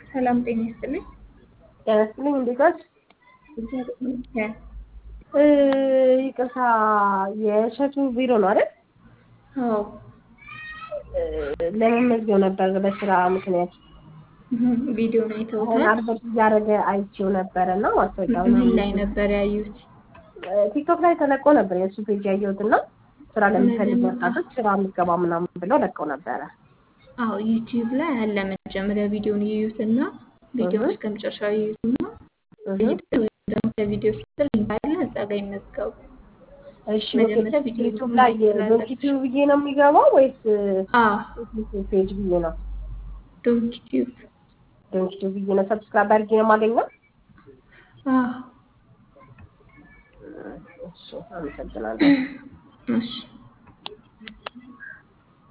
ሰላም ጤና ይስጥልኝ። ጤና ይስጥልኝ። እንዴት ዋልሽ? እግዚአብሔር ይመስገን። እ ይቅርታ የእሸቱ ቢሮ ነው አይደል? አዎ እ ለመመዝገብ ነበር በስራ ምክንያት ቪዲዮን አሁን አይተውታል? አድቨርት እያደረገ አይቼው ነበረ እና ማስታወቂያውን ምን ላይ ነበር ያዩት? ቲክቶክ ላይ ተለቆ ነበር የእሱ ፔጅ ያየሁት እና ስራ ለሚፈልጉ ወጣቶች ስራ ምገባ ምናምን ብለው ለቀው ነበረ። አዎ ዩቲዩብ ላይ አለ። መጀመሪያ ቪዲዮን ይዩትና ቪዲዮ እህ እስከ መጨረሻው ይዩትና እህ ሄደው ወይም ደግሞ ከቪዲዮ ስር ሊንክ አለ እዛ ጋር ይመዝገቡ። እሺ ኦኬ። መጀመሪያ ቪዲዮ ዩቲዩብ ላይ ማየት ስላለብሽ። ዶንኪቲዩብ ብዬ ነው የሚገባው ወይስ አዎ ፌስቡክ ፔጅ ብዬ ነው? ዶንት ዩቲዩብ ዶንኪቲዩብ ብዬ ነው ሰብስክራይብ አድርጌ ነው የማገኘው? አዎ እሺ አመሰግናለሁ። እሺ